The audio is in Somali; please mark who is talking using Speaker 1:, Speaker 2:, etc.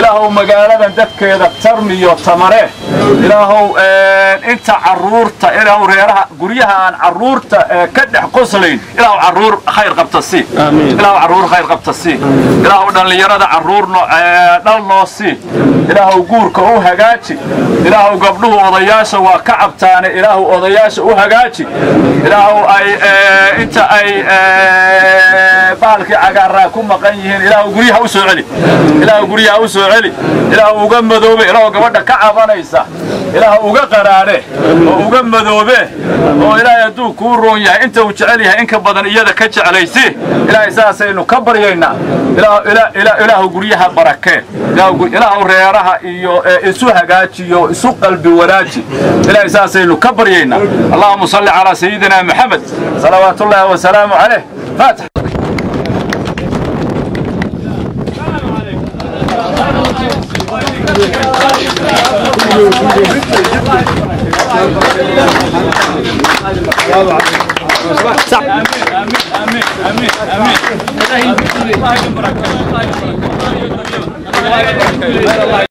Speaker 1: ilaahow magaaladan dadkeeda tarmiyo tamare ilaahow inta caruurta ilaahow reeraha guryaha aan caruurta ka dhex qoslayn ilaahow caruur khayr qabta sii ilaahow caruur khayr qabta sii ilaahow dhallinyarada caruur dhal noo sii ilaahow guurka u hagaaji ilaahow gabdhuhu odayaasha waa ka cabtaane ilaahow odayaasha u hagaaji ilaahow ay inta ay baalkii cagaaraa ku maqan yihiin ilaahow guryaha u soo celi ilaahow guryaha u soo celi ilaahow uga madoobe ilaahow gabadha ka cabanaysa ilaahow uga qaraadhe oo uga madoobe oo ilaahay hadduu kuu roon yahay inta uu jecel yahay inka badan iyada ka jeclaysi ilaahay saasaynu ka baryaynaa ilaahow guryaha barakee ilaahow reeraha iyo isu hagaajiyo isu qalbi wanaaji ilaahay saasaynu ka baryaynaa allahuma salli calaa sayidina maxamed salawaat ullaahi wasalaamu caleyh faatix